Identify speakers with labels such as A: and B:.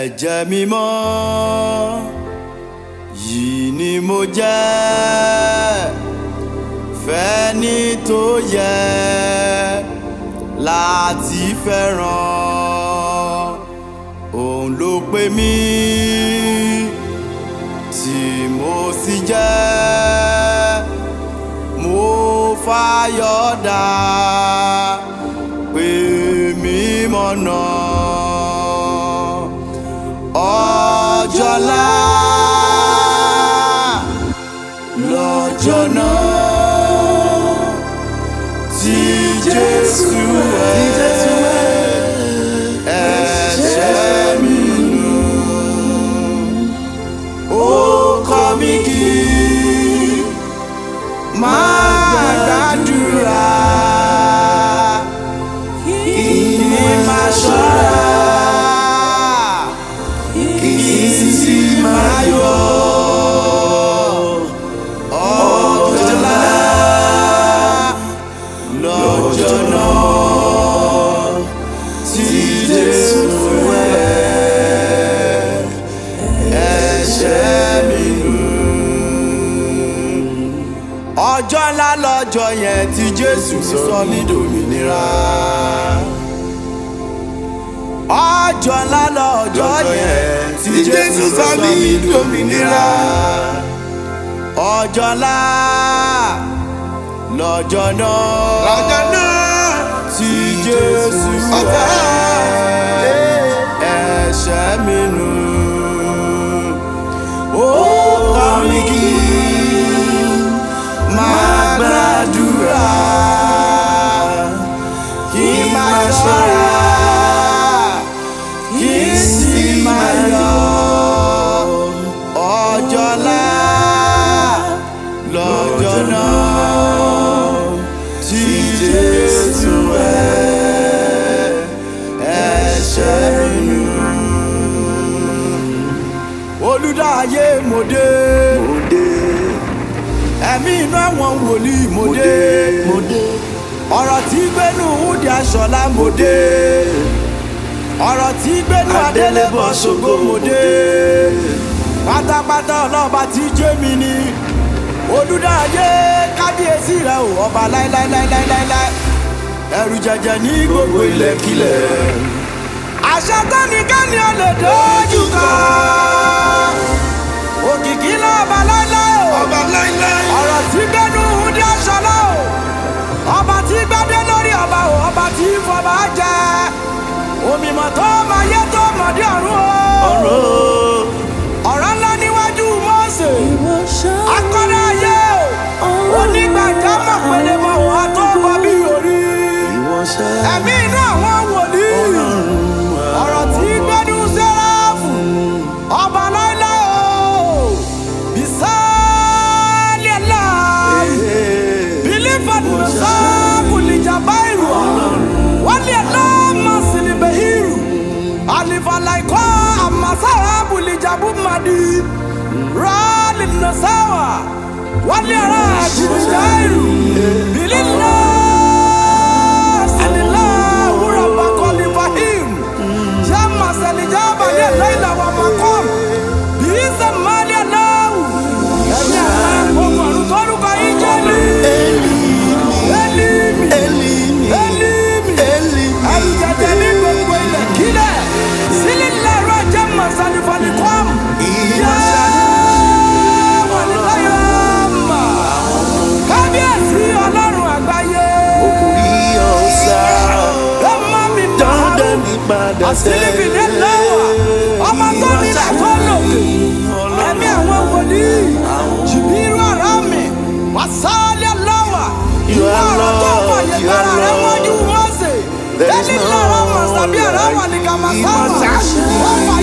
A: ẹ̀jẹ̀ mímọ́ yìí ni mo jẹ́ fẹ́ni tó yẹ láti fẹ́ràn òun ló pè mí tí mo sì jẹ́ mo fàyọ̀ dá pé mímọ́ náà ọjọ́lá lọ́jọ́ náà tí Jésù ẹ̀ ẹ̀ṣẹ̀ mi nù ó kọ́ mi kí máa gbàdúrà kí ni máa ṣọ́ra kí sì máa yọ̀ ọjọ́lá lọ́jọ́ náà tí Jésù wẹ̀ ẹ̀ṣẹ̀ mi nù. ọjọ́ ńlá lọ́jọ́ yẹn tí Jésù sọ mí dòmìnira. ọjọ́ ńlá lọ́jọ́ yẹn tí Jésù sọ mí dòmìnira. ọjọ́ ńlá lọ́jọ́ náà
B: lọ́jọ́ náà
A: tí Jésù
B: ọ̀tá
A: ẹ̀ṣẹ̀ mi nù. Ó kọ́ mi kí máa gbàdúrà kí máa ṣọ́ra kí sì máa yọ̀ ọjọ́ ńlá lọ́jọ́ náà tí Jésù ẹ̀ ẹ̀ṣẹ̀ mi nù. olùdáyé mo dé
B: mo dé
A: ẹ̀mí inú àwọn wòlíì mo dé
B: mo dé
A: ọ̀rọ̀ tí gbénu Wúdí Aṣọ̀lá mo dé ọ̀rọ̀ tí gbénu Adélébọ̀ Ṣògo mo dé pátápátá ọlọ́ba tí jẹ́ mi ni olùdáyé kábíyèsí rẹ ò ọba láíláíláíláíláí ẹrù jẹjẹ ní gbogbo ilẹ̀kílẹ̀ àṣẹ tẹ́nikẹ́ni ò lè dojú kọ òkìkí lọ́ba láíláí o
B: ọba láíláí
A: ọ̀rọ̀ tí gbẹ́nu Wúdí Aṣọ̀lá o ọba tí gbádé lórí ọba o ọba tí fọba jẹ òmìmọ̀ tó máa yẹ tó mọ̀dé ọ̀run o
B: ọ̀rọ̀
A: ọ̀rọ̀ ńlá níwájú Mósè akọ́dá ayé o onígbàjámọ̀ pẹ̀lẹ́ mọ̀ wá tó bọ́ bí orí
B: ìwọ̀nsẹ̀
A: ẹ̀mí inú àwọn wòlíì ọ̀rọ̀ tí gbẹ́nu sẹ́ráfù ọba láíláí o bisálẹ̀ láàyè bilifan nasaku lijabairu wali alama silibehiru alifalaiko amasahabu lijabu madi rali nasawa wali ara jirijairu bilila silila wuraba kolifahim jama selijaba ye laila wa makom biisa mali alawu ẹni àwọn ohun àrùn tórúkọ yìí jẹ́ mi. Elimi,
B: Elimi
A: Elimi,
B: Elimi
A: Àlùjẹ̀jẹ̀ ní gbogbo ilẹ̀ kílẹ̀. Sílẹ̀ lẹ́rọ jẹ́ màsánifani kọ́m.
B: ìwọ̀nsẹ̀
A: Wọ́n ní láyọ̀ mà. Kábíyèsí ọlọ́run àgbáyé.
B: òkùnrí ọ̀sà
A: Ẹ má mi mọ̀
B: dandan
A: ọ́.
B: ní padà
A: Àsìlìbì dé lẹ́wà. Ọmọ tó nílẹ̀ tó lòkè. Ẹ̀mí àwọn wòlíì. Jìbìrú ọ̀rọ̀ mi. Wàsálẹ̀ lọ́wà.
B: You
A: Ìwọ
B: are
A: ọ̀rọ̀ tó
B: Lord,
A: fàyè
B: you
A: gbára
B: are
A: rẹ̀
B: Lord.
A: wọ́jú Mósè.
B: There is
A: Ẹni
B: no
A: lọ́rọ̀ mọ̀ sábí ọ̀rọ̀ wà ní Kàmásáwà.
B: Ìmọ̀ sáṣí.
A: Wọ́n fàyè